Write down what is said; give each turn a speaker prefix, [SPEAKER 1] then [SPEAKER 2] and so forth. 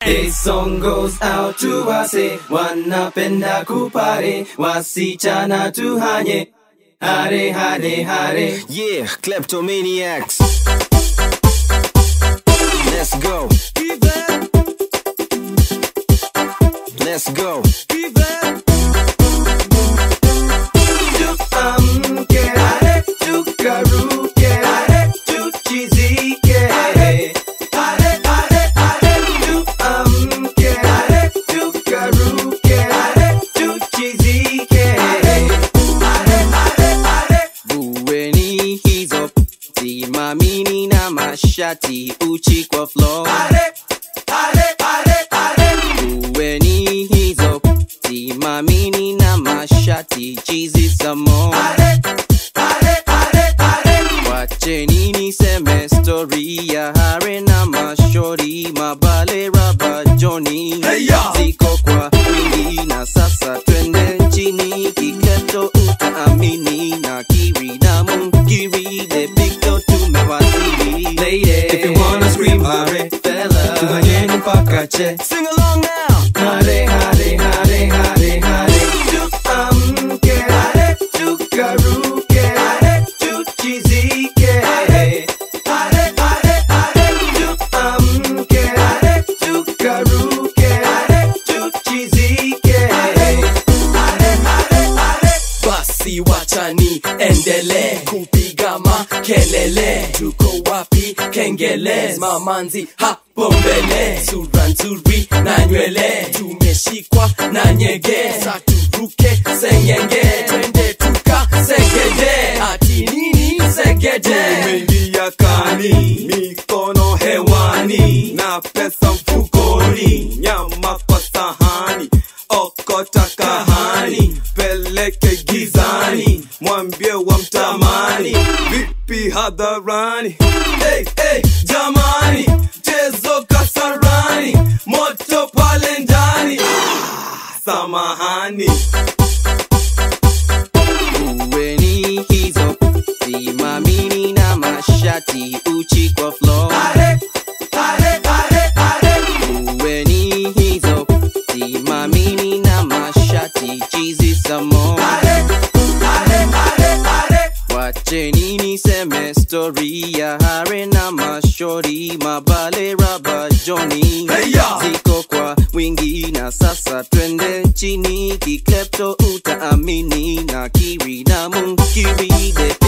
[SPEAKER 1] This song goes out to wase wanapenda kupare wasichana tuhanye hare hare hare
[SPEAKER 2] Yeah, kleptomaniacs. Let's go. Let's go.
[SPEAKER 1] tuamke hare tukaruke hare tuchizike hare hare hare tuamke hare tukaruke hare tuchizike hare hare hare
[SPEAKER 2] Bueni hizo simamini na mashati uchi kwa floor.
[SPEAKER 1] hare hare hare hare
[SPEAKER 2] Bueni hizo simamini na mashati chizi samo.
[SPEAKER 1] hare hare hare hare
[SPEAKER 2] Wacheni niseme story ya hare na mashori mabale raba Johnny
[SPEAKER 1] Hey, ya!
[SPEAKER 2] ziko kwa wingi na sasa twende nchini kiketo utaamini na kiri na munkiri the big dog tumewasili
[SPEAKER 1] Lady, if you wanna scream hare,
[SPEAKER 2] fella
[SPEAKER 1] tuhanyeni mpaka che.
[SPEAKER 2] sing along now
[SPEAKER 1] Hare, hare, hare, hare, hare. Tuamke, hare, tukaruke, hare, tuchizike, hare. Hare, hare, hare. Tuamke, hare, tukaruke, hare, tuchizike, hare. Hare, hare, hare.
[SPEAKER 3] basi wachani endele kupiga makelele tuko wapi kengele mamanzi hapo mbele sura nzuri na nywele tumeshikwa na nyege saturuke sengenge twende tuka segede ati nini segede
[SPEAKER 4] Tumeingia kani, mikono hewani na pesa mfukoni, nyama kwa sahani, okota kahani, peleke gizani, mwambie wa mtamani, vipi hadharani? Hey, hey, jamani, chezo kasarani, moto pale ndani, ah, samahani.
[SPEAKER 2] uweni hizo simamini na mashati uchi kwa floor
[SPEAKER 1] Hare, hare, hare, hare.
[SPEAKER 2] uweni hizo simamini na mashati chizi samo
[SPEAKER 1] Hare, hare, hare, hare.
[SPEAKER 2] wacheni niseme story ya hare na mashori mabale raba Johnny
[SPEAKER 4] Hey, ya!
[SPEAKER 2] ziko kwa wingi na sasa twende chini kiklepto utaamini na kiri na munkiri the